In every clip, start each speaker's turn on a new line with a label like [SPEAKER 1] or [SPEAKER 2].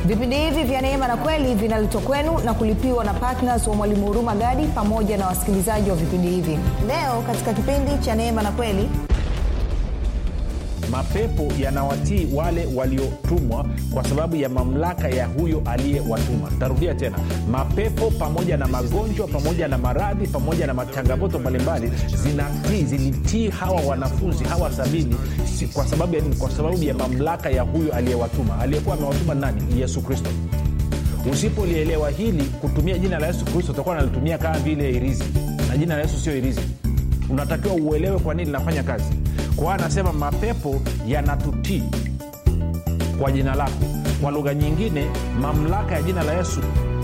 [SPEAKER 1] vipindi hivi vya neema na kweli vinaletwa kwenu na kulipiwa na ptns wa mwalimu huruma gadi pamoja na wasikilizaji wa vipindi hivi leo katika kipindi cha neema na kweli
[SPEAKER 2] mapepo yanawatii wale waliotumwa kwa sababu ya mamlaka ya huyo aliyewatuma tarudia tena mapepo pamoja na magonjwa pamoja na maradhi pamoja na machangamoto mbalimbali zinatii zilitii hawa wanafunzi hawa sabini si, kwa sababu ya nini kwa sababu ya mamlaka ya huyo aliyewatuma aliyekuwa amewatuma nani yesu kristo usipolielewa hili kutumia jina la yesu kristo utakuwa nalitumia kama vile irizi na jina la yesu sio irizi unatakiwa uelewe kwa nini linafanya kazi kwa anasema mapepo yanatutii kwa jina lako kwa lugha nyingine mamlaka ya jina la yesu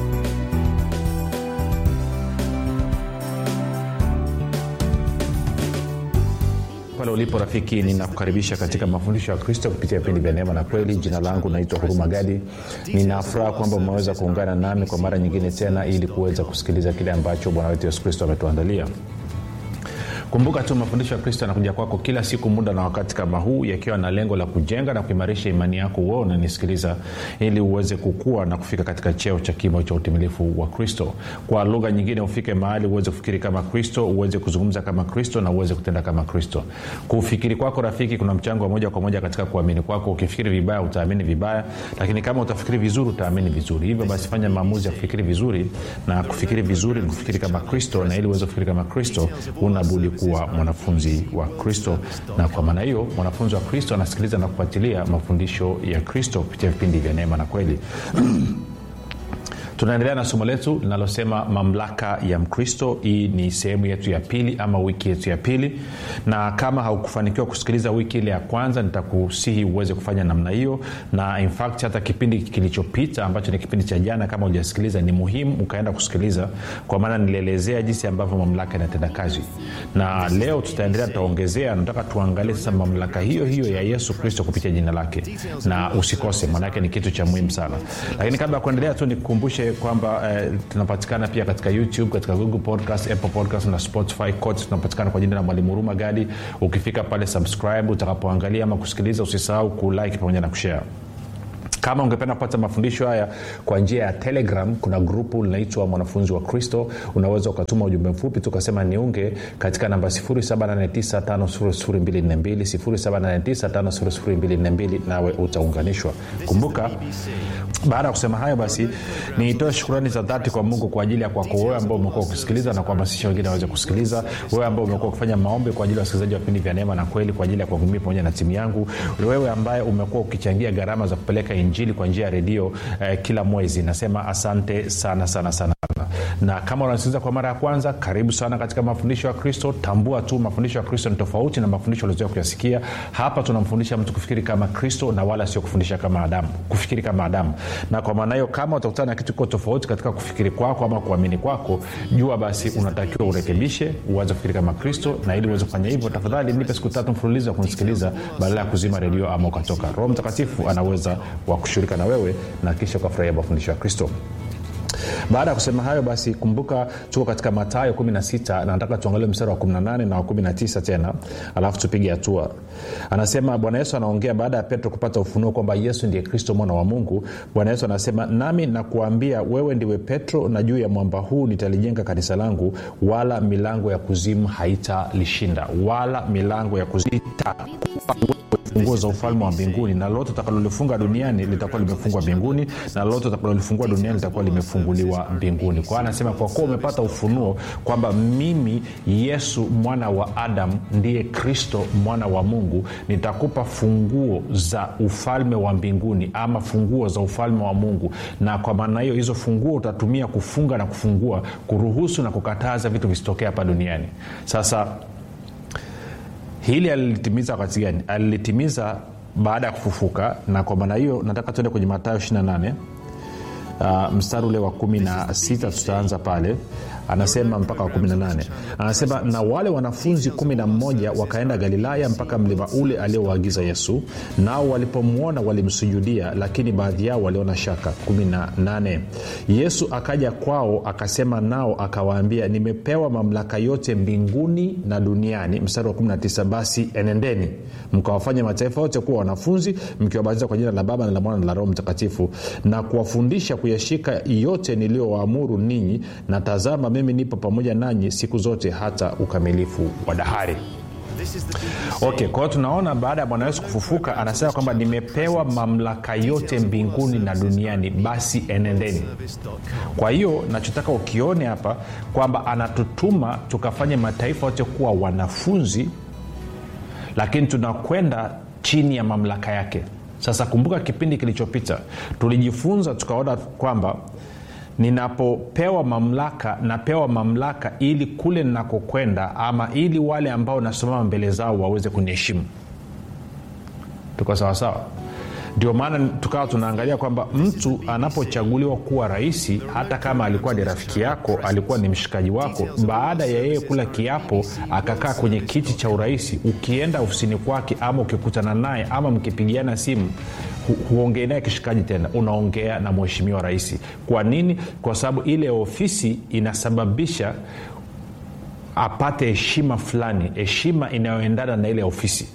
[SPEAKER 2] pale ulipo rafiki ninakukaribisha katika mafundisho ya kristo kupitia vipindi vya neema na kweli jina langu naitwa huruma gadi ninafuraha kwamba umeweza kuungana nami kwa mara nyingine tena ili kuweza kusikiliza kile ambacho bwana wetu yesu kristo ametuandalia kumbuka tu mafundisho ya kristo yanakuja kwako kila siku muda na wakati kama huu yakiwa na lengo la kujenga na kuimarisha imani yako uo unanisikiliza ili uweze kukua na kufika katika cheo cha kimo cha utimilifu wa kristo kwa lugha nyingine ufike mahali uweze kufikiri kama kristo uweze kuzungumza kama kristo na uweze kutenda kama kristo kufikiri kwako rafiki kuna mchango wa moja kwa moja katika kuamini kwako ukifikiri vibaya utaamini vibaya lakini kama utafikiri vizuri utaamini vizuri hivyo basi fanya maamuzi ya kufikiri vizuri na kufikiri vizuri ni kufikiri kama kristo na ili uweze kufikiri kama kristo unabudi kuwa mwanafunzi wa kristo na kwa maana hiyo mwanafunzi wa kristo anasikiliza na kufuatilia mafundisho ya kristo kupitia vipindi vya neema na kweli tunaendelea na somo letu linalosema mamlaka ya mkristo hii ni sehemu yetu ya pili ama wiki yetu ya pili na kama haukufanikiwa kusikiliza wiki ile ya kwanza nitakusihi uweze kufanya namna hiyo na in fact hata kipindi kilichopita ambacho ni kipindi cha jana kama ujasikiliza ni muhimu ukaenda kusikiliza kwa maana nilielezea jinsi ambavyo mamlaka inatenda kazi na leo tutaendelea tutaongezea nataka tuangalie sasa mamlaka hiyo hiyo ya yesu kristo kupitia jina lake na usikose maanake ni kitu cha muhimu sana lakini kabla ya kuendelea tu nikukumbushe kwamba eh, tunapatikana pia katika youtube katika google podcast apple podcast na spotify kote tunapatikana kwa jina la mwalimu huruma gadi ukifika pale subscribe utakapoangalia ama kusikiliza usisahau kulike pamoja na kushare kama ungependa kupata mafundisho haya kwa njia ya telegram kuna grupu linaitwa mwanafunzi wa kristo unaweza ukatuma ujumbe mfupi tukasema niunge katika namba 7895242 nawe utaunganishwa kumbuka baada ya kusema hayo basi niitoe shukurani za dhati kwa mungu kwa ajili ya kwako wewe ambao umekuwa ukisikiliza na kuhamasisha wengine waweze kusikiliza wewe ambao umekuwa ukifanya maombi kwa ajili ya wasikilizaji wa vipindi vya neema na kweli kwa ajili ya kuwahudumia pamoja na timu yangu wewe ambaye umekuwa ukichangia gharama za kupeleka injili kwa njia ya redio eh, kila mwezi nasema asante sana sana sana na kama unasikiliza kwa mara ya kwanza karibu sana katika mafundisho ya kristo tambua tu mafundisho ya kristo ni tofauti na mafundisho uliozoea kuyasikia hapa tunamfundisha mtu kufikiri kama kristo na wala sio kufundisha kama adamu kufikiri kama adamu na kwa maana hiyo kama utakutana na kitu kiko tofauti katika kufikiri kwako ama kuamini kwako jua basi unatakiwa urekebishe uanze kufikiri kama kristo na ili uweze kufanya hivyo tafadhali nipe siku tatu mfululizo ya kunisikiliza badala ya kuzima redio ama ukatoka roho mtakatifu anaweza wa kushirika na wewe na kisha ukafurahia mafundisho ya kristo baada ya kusema hayo basi kumbuka tuko katika matayo 16 na nataka tuangalie mstari wa 18 na wa 19 tena alafu tupige hatua anasema bwana yesu anaongea baada ya petro kupata ufunuo kwamba yesu ndiye kristo mwana wa mungu bwana yesu anasema nami nakuambia wewe ndiwe petro na juu ya mwamba huu nitalijenga kanisa langu wala milango ya kuzimu haitalishinda wala milango ya kuzimu funguo za ufalme wa mbinguni na lolote utakalolifunga duniani litakuwa limefungwa mbinguni na lolote utakalolifungua duniani litakuwa limefunguliwa mbinguni kwa anasema kwa kuwa umepata ufunuo kwamba mimi yesu mwana wa adam ndiye kristo mwana wa mungu nitakupa funguo za ufalme wa mbinguni ama funguo za ufalme wa mungu na kwa maana hiyo hizo funguo utatumia kufunga na kufungua kuruhusu na kukataza vitu visitokea hapa duniani sasa hili alilitimiza wakati gani alilitimiza baada ya kufufuka na kwa maana hiyo nataka tuende kwenye matayo 28 uh, mstari ule wa kumi na sita tutaanza pale anasema mpaka wa 18 anasema na wale wanafunzi 11 wakaenda galilaya mpaka mlima ule aliowaagiza yesu nao walipomwona walimsujudia lakini baadhi yao waliona shaka 18 yesu akaja kwao akasema nao akawaambia nimepewa mamlaka yote mbinguni na duniani mstari wa 19 basi enendeni mkawafanya mataifa yote kuwa wanafunzi mkiwabatiza kwa jina la baba na la mwana na la roho mtakatifu na kuwafundisha kuyashika yote niliyowaamuru ninyi na tazama mimi nipo pamoja nanyi siku zote hata ukamilifu wa dahari okay kwa hiyo tunaona baada ya bwana yesu kufufuka anasema kwamba nimepewa mamlaka yote mbinguni na duniani basi enendeni kwa hiyo nachotaka ukione hapa kwamba anatutuma tukafanye mataifa yote kuwa wanafunzi lakini tunakwenda chini ya mamlaka yake sasa kumbuka kipindi kilichopita tulijifunza tukaona kwamba ninapopewa mamlaka napewa mamlaka ili kule ninakokwenda ama ili wale ambao nasimama mbele zao waweze kuniheshimu tuko sawasawa ndio maana tukawa tunaangalia kwamba mtu anapochaguliwa kuwa rahisi hata kama alikuwa ni rafiki yako alikuwa ni mshikaji wako baada ya yeye kula kiapo akakaa kwenye kiti cha urahisi ukienda ofisini kwake ama ukikutana naye ama mkipigiana simu hu, huongei naye kishikaji tena unaongea na mheshimiwa rahisi kwa nini kwa sababu ile ofisi inasababisha apate heshima fulani heshima inayoendana na ile ofisi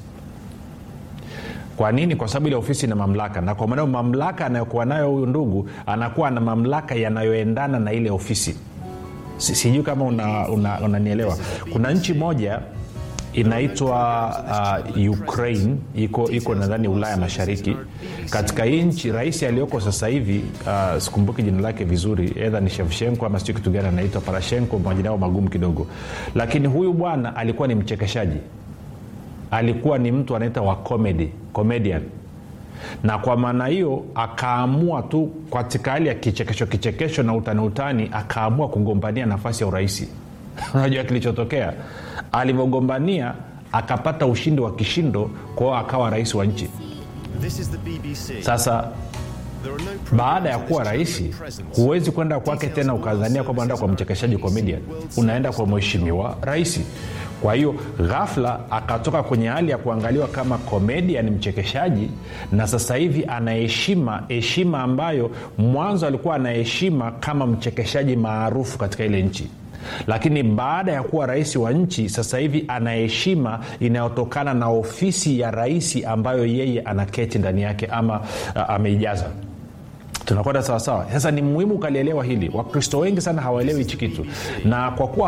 [SPEAKER 2] kwa nini kwa sababu ile ofisi ina mamlaka na kwa maneo mamlaka anayokuwa nayo huyu ndugu anakuwa na mamlaka yanayoendana na ile ofisi Si- sijui kama unanielewa una, una unanielewa. kuna nchi moja inaitwa uh, ukraine iko iko nadhani ulaya mashariki katika hii nchi rais aliyoko sasa hivi uh, sikumbuki jina lake vizuri edha ni shevshenko ama sijui kitu gani anaitwa parashenko majina yao magumu kidogo lakini huyu bwana alikuwa ni mchekeshaji alikuwa ni mtu anaita wa comedy comedian na kwa maana hiyo akaamua tu katika hali ya kichekesho kichekesho na utani utani akaamua kugombania nafasi ya urahisi unajua kilichotokea alivyogombania akapata ushindi wa kishindo kwao akawa rais wa nchi
[SPEAKER 3] This is the BBC.
[SPEAKER 2] sasa
[SPEAKER 3] There are no
[SPEAKER 2] baada ya kuwa rahisi huwezi kwenda kwake tena ukadhania kwamba unaenda kwa mchekeshaji comedian unaenda kwa mheshimiwa rahisi kwa hiyo ghafla akatoka kwenye hali ya kuangaliwa kama comedian mchekeshaji na sasa hivi anaheshima heshima ambayo mwanzo alikuwa anaheshima kama mchekeshaji maarufu katika ile nchi lakini baada ya kuwa rais wa nchi sasa hivi ana heshima inayotokana na ofisi ya rais ambayo yeye anaketi ndani yake ama uh, ameijaza tunakwenda sawasawa sasa ni muhimu ukalielewa hili wakristo wengi sana hawaelewi hichi kitu na kwa kuwa